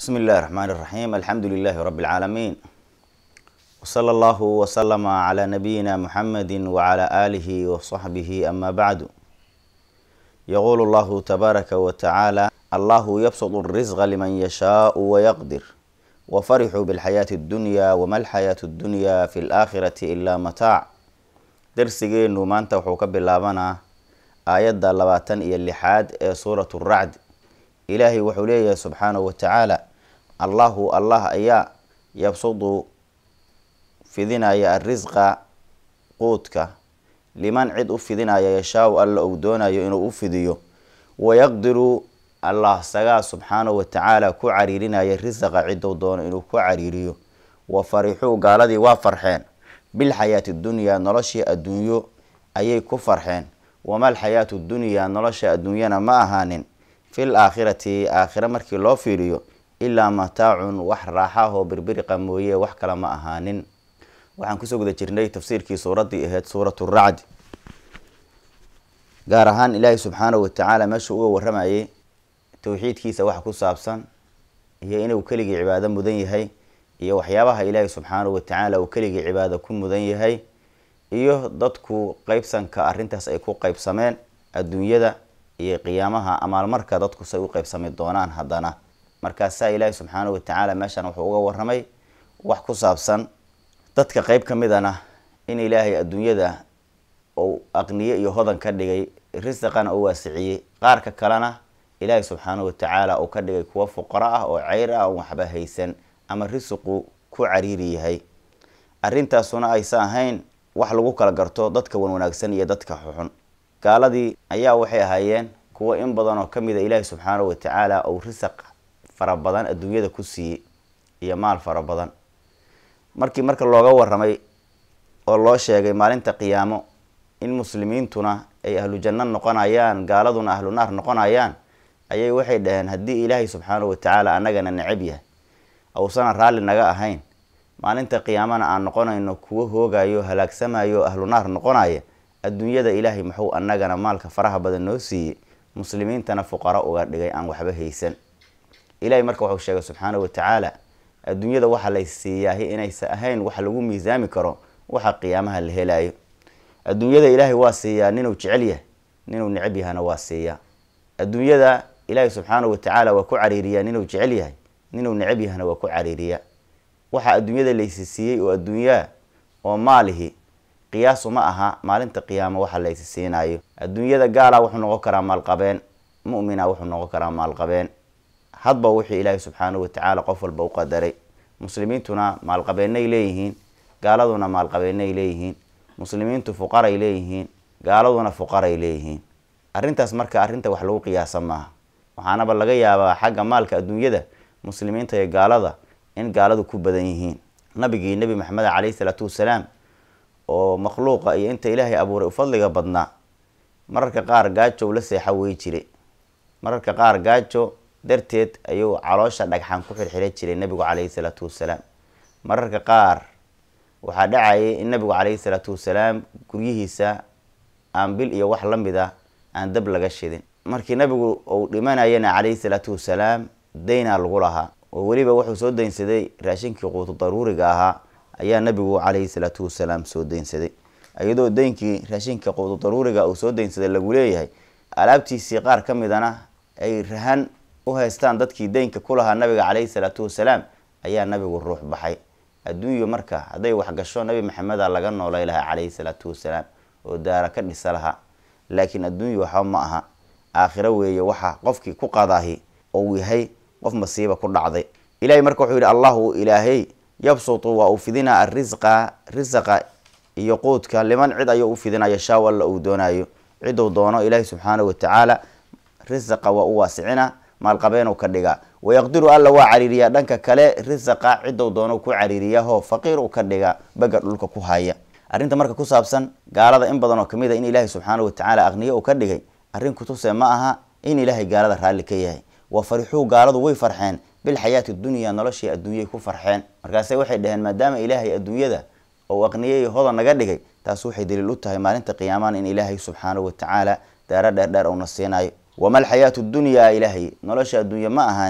بسم الله الرحمن الرحيم الحمد لله رب العالمين وصلى الله وسلم على نبينا محمد وعلى آله وصحبه أما بعد يقول الله تبارك وتعالى الله يبسط الرزق لمن يشاء ويقدر وفرحوا بالحياة الدنيا وما الحياة الدنيا في الآخرة إلا متاع درسيgeenu maanta wuxuu ka bilaabanaa aayadda labaatan iyo lixaad ee suuratu racd ilaahay wuxuu leeyahay subxaanahu watacaala allahu allah ayaa yabsudu fidinaya arisqa quudka liman cid u fidinaya yashaau alla uu doonayo inuu u fidiyo wayaqdiru allah sagaa subxaanahu watacaala ku cariirinaya risaqa ciduu doono inuu ku cariiriyo wa farixuu gaaladii waa farxeen bilxayaati dunyaa noloshii adduunyo ayay ku farxeen wamal xayaatu dunyaa nolosha adduunyana ma ahaanin fil aakhirati aakhire markii loo fiiriyo ilaa mataacun wax raaxahoo birbiriqa mooye wax kale ma ahaanin waxaan kusoo guda jirnay tafsiirkii suuraddii ahayd suuratu racd gaar ahaan ilaahay subxaanahu watacaala meeshuu uga waramayay towxiidkiisa waxa ku saabsan iyo inuu keligii cibaado mudan yahay iyo waxyaabaha ilaahay subxaanahu watacaala uu keligii cibaado ku mudan yahay iyo dadku qeybsanka arrintaas ay ku qeybsameen adduunyada iyo qiyaamaha amaalmarka dadku say u qeybsami doonaan haddana markaasaa ilaahay subxaanahu watacaala meeshan wuxuu uga waramay wax ku saabsan dadka qeyb ka midana in ilaahay adduunyada uu aqniye iyo hodan ka dhigay risaqana uu waasiciyey qaarka kalena ilaahay subxaanahu watacaala uu ka dhigay kuwo fuqaro ah oo ceyr ah oon waxba haysan ama risiqu ku cariiri yahay arrintaasuna aysa ahayn wax lagu kala garto dadka wan wanaagsan iyo dadka xuxun gaaladii ayaa waxay ahaayeen kuwo in badan oo kamid a ilaahi subxaanahu watacaala uu risaq fara badan adduunyada ku siiyey iyo maal fara badan markii marka looga waramay oo loo sheegay maalinta qiyaamo in muslimiintuna ay ahlu janno noqonayaan gaaladuna ahlu naar noqonayaan ayay waxay dhaheen haddii ilaahay subxaanahu watacaala annagana necab yahay awsana raalli naga ahayn maalinta qiyaamana aan noqonayno kuwo hoogayo halaagsamayo ahlu naar noqonaya adduunyada ilaahay muxuu annagana maalka faraha badan noo siiyey muslimiintana fuqaro uga dhigay aan waxba haysan ilahay marka wuxuu sheegay subxaanahu watacaala adduunyada waxa lay siiyaahi inaysa ahayn wax lagu miisaami karo waxa qiyaamaha la helayo adduunyada ilaahay waa siiyaa ninuu jecel yahay ninuu necab yahana waa siiyaa adduunyada ilaahay subxaanahu watacaala waa ku cariiriyaa ninuu jecel yahay ninuu necab yahana waa ku cariiriyaa waxa adduunyada laysi siiyey oo adduunyaa oo maalihi qiyaasu ma aha maalinta qiyaamo waxa laysi siinayo adduunyada gaala wuxuu noqon karaa maalqabeen mu'mina wuxuu noqon karaa maalqabeen hadba wixii ilaahay subxaanahu watacaala qof walba u qadaray muslimiintuna maalqabeenay leeyihiin gaaladuna maalqabeenay leeyihiin muslimiintu fuqaray leeyihiin gaaladuna fuqaray leeyihiin arrintaas marka arrinta wax lagu qiyaasa maaha waxaanaba laga yaabaa xagga maalka adduunyada muslimiinta iyo gaalada in gaaladu ku badan yihiin nabigii nebi maxamed caleyhi salaatu wasalaam oo makhluuqa iyo inta ilaahay abuuray u fadliga badnaa mararka qaar gaajow la seexa wey jire mararka qaar gaajo darteed ayuu caloosha dhagxaan ku xirxira jiray nebigu caleyhi salaatu wasalaam mararka qaar waxaa dhacayay in nebigu caleyhi salaatu wasalaam guryihiisa aan bil iyo wax lamid ah aan dab laga shidin markii nebigu uu dhimanayana caleyhi salaatu wasalaam daynaa lagu lahaa oo weliba wuxuu soo daynsaday raashinkii quutu daruuriga ahaa ayaa nebigu caleyhi salaatu wasalaam soo daynsaday iyadoo daynkii raashinka quutu daruuriga uu soo daynsaday lagu leeyahay alaabtiisii qaar ka midana ay rahan u haystaan dadkii daynka ku lahaa nabiga caleyhi salaatu wasalaam ayaa nabigu ruux baxay adduunyo marka hadday wax gasho nabi maxameda laga noolay lahaa caleyhi salaatu wasalaam oo daara ka dhisa lahaa laakiin adduunyo waxba ma aha aakhiro weeye waxa qofkii ku qadaahi ou yahay qof masiiba ku dhacday ilahay marka wuxuu yihi allahu ilaahay yabsutu waa uu fidinaa arisqa risaqa iyo quudka liman cid ayuu u fidinaya shaaw alla uu doonayo ciduu doono ilaahay subxaanahu watacaala risaqa waa u waasicina maalqabeenuu ka dhigaa wayaqdiru alla waa cariiriyaa dhanka kale risaqa ciduu doono ku cariiriyaho faqiir uu ka dhigaa baga dhulka ku haya arrinta marka ku saabsan gaalada in badan oo kamid a in ilaahay subxaanahu watacaala aqniye uu ka dhigay arrin kutuse ma aha in ilaahay gaalada raalli ka yahay wa farixuu gaaladu way farxeen bilxayaati dunya noloshii adduunyay ku farxeen markaase waxay dhaheen maadaama ilaahay adduunyada ou aqniyey hodan naga dhigay taas waxay daliil u tahay maalinta qiyaamana in ilaahay subxaanahu watacaala daaro dheerdheer uuna siinayo wama alxayaatu dunyaa ilaahay nolosha adduunya ma ahaanin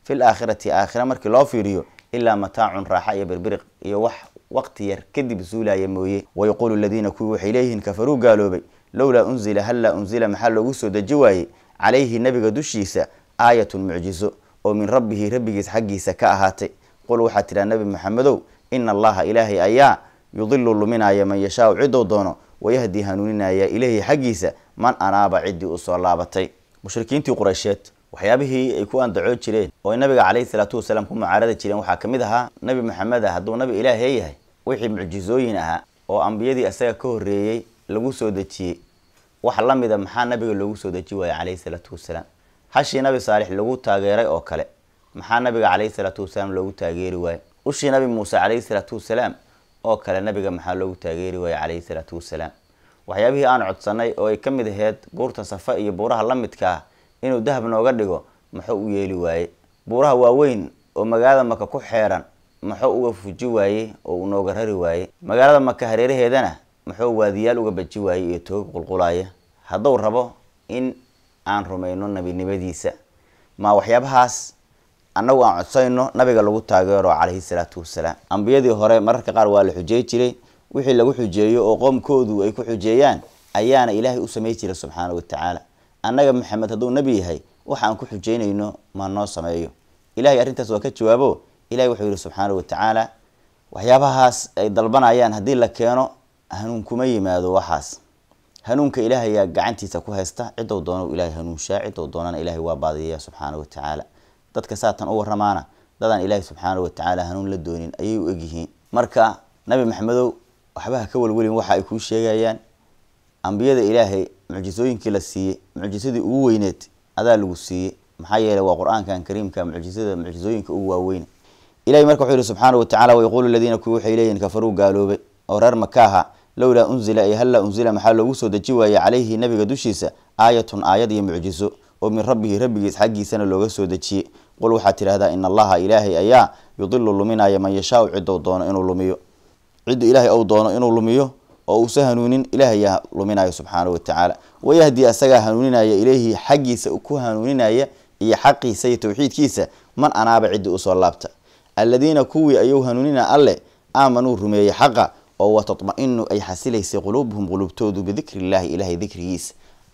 fil aakhirati aakhira markii loo fiiriyo ilaa mataacun raaxa iyo birbiriq iyo wax waqti yar kadib zuulaya mooye wayaquulu aladiina kuwii waxay leeyihiin kafaruu gaaloobay lowlaa unzila hallaa unzila maxaa loogu soo deji waayey calayhi nabiga dushiisa aayatun mucjizo oo min rabbihi rabbigiis xaggiisa ka ahaatay qul waxaa tidhaha nabi maxamedow ina allaha ilaahay ayaa yudilu luminaya man yashaau cidou doono wayahdi hanuuninaya ileyhi xaggiisa man anaaba ciddii usoo laabatay mushrikiintii qureysheed waxyaabihii ay ku andacoo jireen oo ay nabiga caleyhi salaatu wasalaam ku mucaarada jireen waxaa ka mid ahaa nabi maxamed ah hadduu nabi ilaahee yahay wixii mucjizooyin ahaa oo ambiyadii isaga ka horreeyey lagu soo dejiyey wax la mida maxaa nabiga loogu soo deji waayey caleyhi salaatu wasalaam hashii nabi saalix lagu taageeray oo kale maxaa nabiga caleyhi salaatu wasalaam loogu taageeri waayey ushii nabi muuse caleyhi salaatu wasalaam oo kale nabiga maxaa loogu taageeri waayey caleyhi salaatu wasalaam waxyaabihii aan codsanay oo ay ka mid aheyd buurta safa iyo buuraha la midka ah inuu dahab nooga dhigo muxuu u yeeli waaye buuraha waaweyn oo magaalada maka ku xeeran muxuu uga fuji waayey oo uu nooga rari waaye magaalada maka hareeraheedana muxuu waadiyaal uga baji waayey iyo toog qulqulaya hadduu rabo in aan rumayno nabinimadiisa ma waxyaabahaas annagu aan codsayno nabiga lagu taageero caleyhi salaatu wasalaam ambiyadii hore mararka qaar waa la xujeey jiray wixii lagu xujeeyo oo qoomkoodu ay ku xujeeyaan ayaana ilaahay u samey jiray subxaana wa tacaala annaga maxamed hadduu nebi yahay waxa aan ku xujeynayno ma noo sameeyo ilahay arrintaas waa ka jawaabo ilahay wuxuu yihi subxaana wa tacaala waxyaabahaas ay dalbanayaan haddii la keeno hanuun kuma yimaado waxaas hanuunka ilaahay yaa gacantiisa ku haysta cidou doono ilahay hanuunshaa cidou doonana ilahay waa baadiyaya subxaana wa tacaala dadka saatan u waramaana dadaan ilaahay subxaana wa tacaala hanuun la doonin ayay u egyihiin marka nabi maxamedow waxbaha ka welwelin waxa ay kuu sheegayaan ambiyada ilaahay mucjisooyinkii la siiyey mucjisadii ugu weyneed adaa lagu siiyey maxaa yeeley waa qur-aankan kariimka mucjisada mucjisooyinka ugu waaweyne ilahay marka wuxuu yihi subxaana wa tacala wayaquulu aladiina kuwi waxay leeyihin kafaruu gaaloobay oo reer makaaha lowlaa unzila ay hallaa unzila maxaa loogu soo deji waayey calayhi nabiga dushiisa aayatun aayad iyo mucjiso oo min rabbihi rabbigiis xaggiisana looga soo dejiyey qul waxaad tidhahdaa ina allaha ilaahay ayaa yudilu luminaya man yashaau cidou doono inuu lumiyo ciddu ilaahay ou doono inuu lumiyo oo uusa hanuunin ilahay yaa luminayo subxaana wa tacaala wayahdi asagaa hanuuninaya ileyhi xaggiisa ku hanuuninaya iyo xaqiisa iyo tawxiidkiisa man anaaba ciddii usoo laabta aladiina kuwii ayuu hanuunina alle aamanuu rumeeyey xaqa oo watatma-inu ay xasilaysay quluubuhum quluubtoodu bidikri illaahi ilaahay dikrigiisa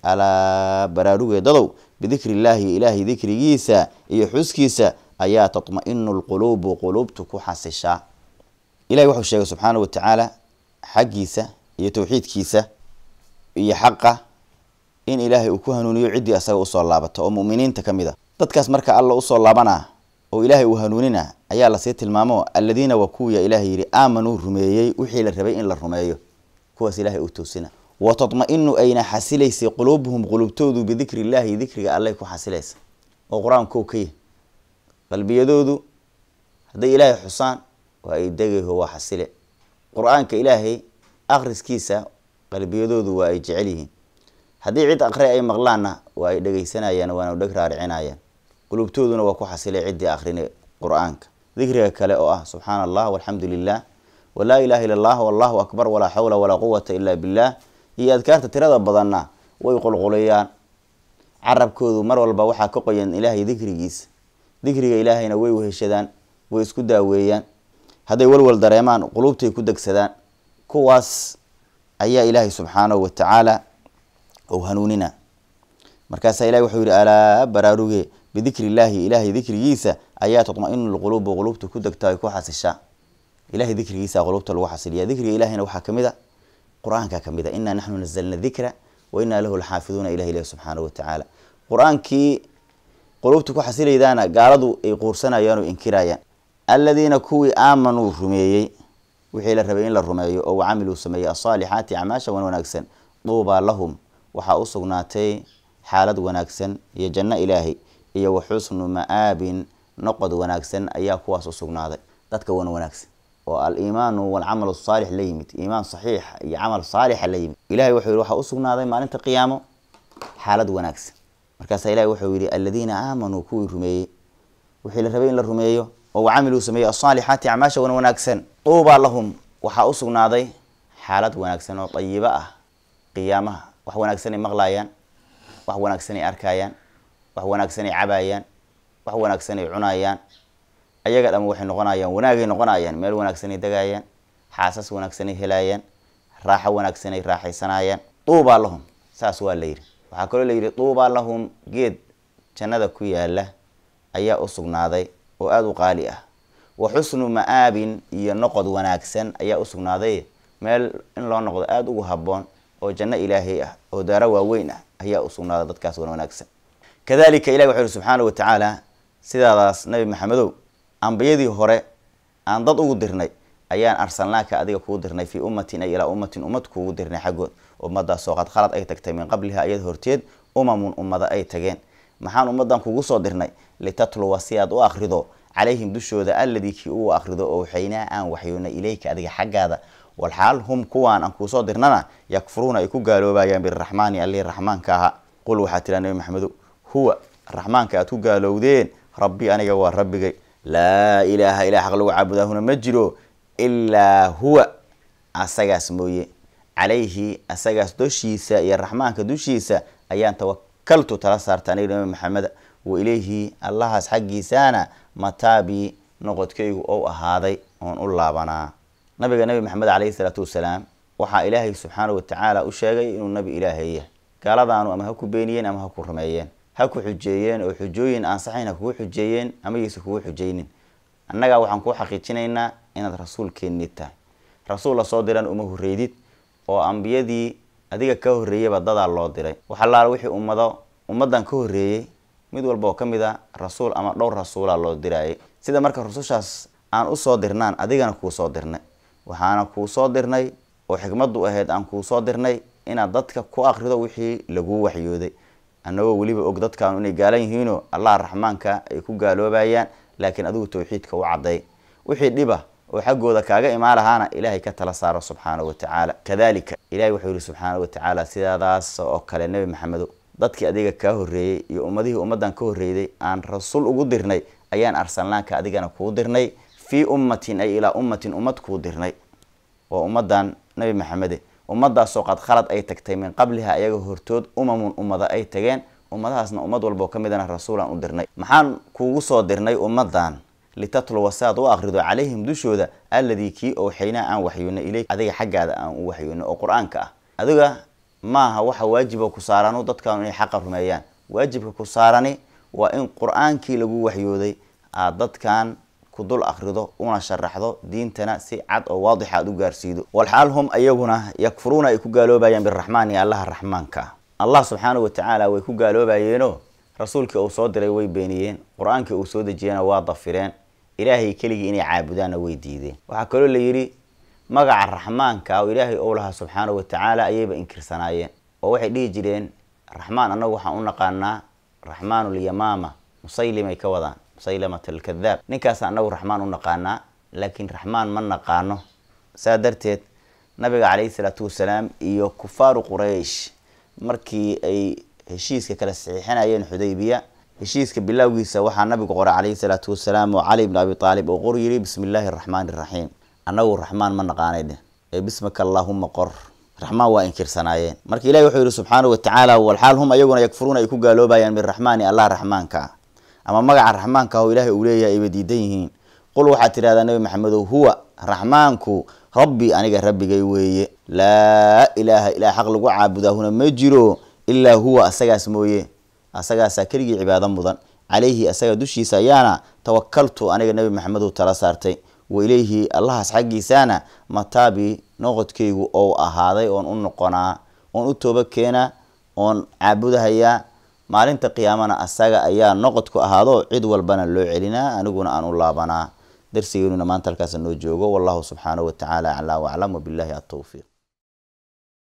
alaa baraarugeedadow bidikri illaahi ilaahay dikrigiisa iyo xuskiisa ayaa tatma-inu lquluubu quluubtu ku xasishaa ilahi wuxuu sheegay subxaana wa tacaala xaggiisa iyo tawxiidkiisa iyo xaqa in ilaahay uu ku hanuuniyo ciddii asaga usoo laabata oo muminiinta ka mid a dadkaas marka alla usoo laabana oo ilaahay uu hanuunina ayaa lasii tilmaamo aladiina waa kuwiya ilahay yidhi aamanuu rumeeyey wixii la rabay in la rumeeyo kuwaas ilahay uu toosina wa tatma-inu ayna xasilaysay quluubuhum quluubtoodu bidikri illaahi dikriga allay ku xasilaysa oo qur-aankow ka yahy qalbiyadoodu hadday ilaahay xusaan waa ay degayho waa xasile qur-aanka ilaahay akhriskiisa qalbiyadoodu waa ay jecel yihiin haddii cid aqri ay maqlaanna waa ay dhegeysanayaan waana dheg raaricinayaan qulubtooduna waa ku xasilay ciddii akhrina qur-aanka dikriga kale oo ah subxaana allah walxamdu lilah walaa ilaha illa allah wallahu akbar walaa xawla walaa quwata ila billah iyo adkaarta tirada badanna way qulquliyaan carabkoodu mar walba waxaa ka qoyan ilaahay dikrigiisa dikriga ilaahayna way weheshadaan way isku daaweeyaan hadday walwal dareemaan qulubtay ku degsadaan kuwaas ayaa ilaahay subxaanahu wa tacaala ou hanuunina markaasaa ilahi wuxuu yihi alaa baraaruge bidikri illaahi ilaahay dikrigiisa ayaa tatma-inu lquluubu qulubta ku degta ay ku xasishaa ilahay dikrigiisa qulubta lagu xasiliya dikriga ilahina waxaa kamid a qur-aanka kamid a inaa naxnu nazalna dikra wa inaa lahu laxaafiduuna ilah ilahi subxaanahu wa tacaala qur-aankii qulubta ku xasilaydaana gaaladu ay quursanayaan oo inkirayaan aladiina kuwii aamanuu rumeeyey wixii la rabay in la rumeeyo oo camiluu sameeyey asaalixaati acmaasha wan wanaagsan duubaa lahum waxaa u sugnaatay xaalad wanaagsan iyo janno ilaahay iyo wa xusnu ma-aabin noqod wanaagsan ayaa kuwaas u sugnaaday dadka wan wanaagsan oo aliimaanu walcamal saalix la yimid iimaan saxiixa iyo camal saalixa la yimid ilahay wuxuu yihi waxaa usugnaaday maalinta qiyaamo xaalad wanaagsan markaasaa ilahi wuxuu yihi aladiina aamanuu kuwii rumeeyey wixii la rabay in la rumeeyo oo wacamiluu sameeyey asaalixaati acmaasha wan wanaagsan duubaa lahum waxaa usugnaaday xaalad wanaagsan oo dayibo ah qiyaamaha wax wanaagsanay maqlayaan wax wanaagsanay arkayaan wax wanaagsanay cabayaan wax wanaagsan ay cunayaan ayaga dham waxay noqonayaan wanaagay noqonayaan meel wanaagsanay degayaan xaasas wanaagsanay helayaan raaxo wanaagsanay raaxaysanayaan duubaa lahum saas waa la yidhi waxaa kaloo la yidhi duubaa lahum geed jannada ku yaala ayaa u sugnaaday oo aada u qaali ah wa xusnu ma-aabin iyo noqod wanaagsan ayaa u sugnaaday meel in loo noqdo aada ugu habboon oo janno ilaahay ah oo daaro waaweyn ah ayaa u sugnaaday dadkaas wan wanaagsan kadalika ilahi wuxu uhi subxaana wa tacaala sidaadaas nabi maxamedow ambiyadii hore aan dad ugu dirnay ayaan arsalnaaka adiga kugu dirnay fii ummatin ay ilaa ummatin ummad kuugu dirnay xaggood ummadaasoo qad khalad ay tagtay min qabliha ayad horteed umamun ummada ay tageen maxaan ummadan kugu soo dirnay litatluwa si aad u akrido calayhim dushooda alladii kii uu akrido oo waxaynaa aan waxyoonay ilayka adiga xaggaada walxaal hum kuwaan aan kuusoo dirnana yakfuruuna ay ku gaaloobayaan biraxmaani allihii raxmaanka ahaa qul waxaa tiraa nabi maxamedow huwa raxmaanka aad ku gaalowdeen rabbi aniga waa rabbigay laa ilaaha ilaa xaq lagu caabudaahuna ma jiro ilaa huwa asagaas mooye calayhi asagaas doshiisa iyo raxmaanka dushiisa ayaan tawakaltu tala saarta aniga nabi maxameda wa ilayhi allahaas xaggiisaana mataabi noqodkaygu ou ahaaday oon u laabanaa nabiga nabi maxamed caleyhi salaatu wasalaam waxaa ilaahay subxaana wa tacaala u sheegay inuu nabi ilaahay yahay gaaladaanu ama ha ku beeniyeen ama ha ku rumeeyeen ha ku xujeeyeen oo xujooyin aansaxayn ha kugu xujeeyeen ama yaysa kugu xujeynin annagaa waxaan kuu xaqiijinaynaa inaad rasuulkeennii tahay rasuul lasoo diran uma horreydid oo ambiyadii adiga ka horreeyaba dadaa loo diray waxalaala wixii ummado ummaddan ka horreeyey mid walba oo ka mid a rasuul ama dhowr rasuulaa loo diraayay sida marka rusushaas aan usoo dirnaan adigana kuu soo dirnay waxaana kuu soo dirnay oo xikmaddu ahayd aan kuu soo dirnay inaad dadka ku akrido wixii laguu waxyooday annagoo weliba og dadkaanu inay gaalan yihiinoo allah raxmaanka ay ku gaaloobayaan laakiin adigu tawxiidka u cadday wixii dhiba oo xaggooda kaaga imaan lahaana ilaahay ka tala saaro subxaana wa tacaala kadalika ilahay wuxuu yihi subxaana wa tacaala sidaadaas oo kale nebi maxamedo dadkii adiga kaa horreeyey iyo ummadihii ummaddan ka horreeyday aan rasuul ugu dirnay ayaan arsalnaanka adigana kuu dirnay fii ummatin ay ilaa ummatin ummad kuu dirnay waa ummadan nebi maxamede ummadaasoo qad khalad ay tagtay min qabliha ayaga hortood umamun ummada ay tageen ummadahaasna ummad walbao ka midana rasuulaan u dirnay maxaan kuugu soo dirnay ummadan litatluwa si aad u akrido calayhim dushooda alladii kii owxaynaa aan waxyoonay ileyk adiga xaggaada aan u waxyoonay oo qur-aanka ah adiga maaha waxa waajiba ku saaranu dadkaanu inay xaqa rumeeyaan waajibka ku saarani waa in qur-aankii lagu waxyooday aad dadkan ku dul akrido una sharaxdo diintana si cad oo waadixa aad u gaarsiido walxaal hum ayaguna yakfuruuna ay ku gaaloobayaan biraxmaani allaha raxmaanka ah allah subxaana wa tacaala way ku gaaloobayeenoo rasuulkii uu soo diray way beeniyeen qur-aankii uu soo dejiyena waa dafireen ilaahay keligii inay caabudaanna way diideen waxaa kaloo la yidhi magaca raxmaanka oo ilaahay ou lahaa subxaana wa tacaala ayayba inkirsanaayeen oo waxay dhihi jireen raxmaan annagu waxaan u naqaanaa raxmaanulyamaama musaylimay ka wadaan musaylamat alkadaab ninkaas annagu raxmaan u naqaanaa laakiin raxmaan ma naqaano saa darteed nabiga caleyhi salaatu wasalaam iyo kufaaru quraysh markii ay heshiiska kala saxiixinayeen xudaybiya heshiiska bilowgiisa waxaa nabigu qoray caleyhi salaatu wasalaam oo cali bn abi aalib oo qor yiri bismi illaahi araxmaani iraxiim annagu raxmaan ma naqaanay dheh ee bismika allaahuma qor raxmaan waa inkirsanaayeen marka ilahi wuxuu yihi subxaana wa tacaala walxaal hum ayaguna yakfuruuna ay ku gaaloobayaan biraxmaani allah raxmaanka ah ama magaca raxmaanka oo ilaahay uu leeyahay ayba diidan yihiin qul waxaad tidhahdaa nabi maxamedow huwa raxmaanku rabbi aniga rabbigay weeye laa ilaaha ilaa xaq lagu caabudaahuna ma jiro ilaa huwa asagaas mooye asagaasaa keligii cibaado mudan calayhi asaga dushiisa ayaana tawakaltu aniga nebi maxamedow tala saartay wa ilayhi allahaas xaggiisaana mataabi noqodkaygu ou ahaaday oon u noqonaa oon u tooba keenaa oon caabudahayaa maalinta qiyaamana asaga ayaa noqodku ahaado cid walbana loo celinaa aniguna aan u laabanaa darsigeenuna maanta halkaas noo joogo wallahu subxaanahu wa tacaala aclaa waclam wabillahi atowfiiq